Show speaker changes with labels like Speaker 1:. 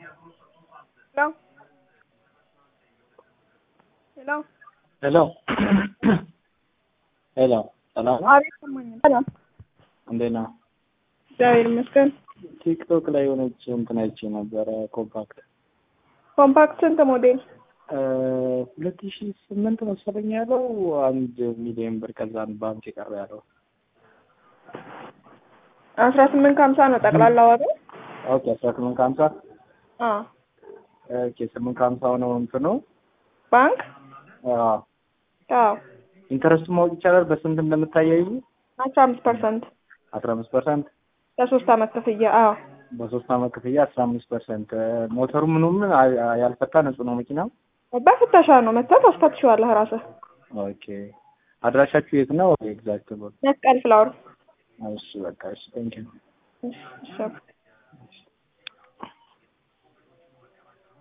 Speaker 1: ሄሎ
Speaker 2: ሄሎ ሄሎ ሰላም ነው?
Speaker 1: አቤት ይሰማኛል። ሰላም
Speaker 2: እንዴት ነው?
Speaker 1: እግዚአብሔር ይመስገን።
Speaker 2: ቲክቶክ ላይ የሆነች እንትን አይቼ ነበረ ኮምፓክት
Speaker 1: ኮምፓክት ስንት ሞዴል?
Speaker 2: ሁለት ሺ ስምንት መሰለኝ ያለው አንድ ሚሊዮን ብር ከዛን ባንክ የቀረ ያለው
Speaker 1: አስራ ስምንት ከሀምሳ ነው ጠቅላላ ዋጋ።
Speaker 2: ኦኬ አስራ ስምንት ከሀምሳ
Speaker 1: አዎ
Speaker 2: ኦኬ ስምንት ከሀምሳ ነው እንትኑ
Speaker 1: ባንክ
Speaker 2: አዎ
Speaker 1: አዎ
Speaker 2: ኢንተረስቱ ማወቅ ይቻላል በስንት እንደምታያይዙ
Speaker 1: አስራ አምስት ፐርሰንት
Speaker 2: አስራ አምስት ፐርሰንት
Speaker 1: ለሶስት አመት ክፍያ። አዎ
Speaker 2: በሶስት አመት ክፍያ አስራ አምስት ፐርሰንት ሞተሩ ምኑም ያልፈታ ንጹህ ነው መኪናው
Speaker 1: በፍተሻ ነው መተህ ታስፈትሸዋለህ ራስህ።
Speaker 2: ኦኬ አድራሻችሁ የት ነው ኤግዛክት ቦታ
Speaker 1: መስቀል ፍላወር
Speaker 2: እሺ በቃ እሺ ቴንኪው
Speaker 1: እሺ እሺ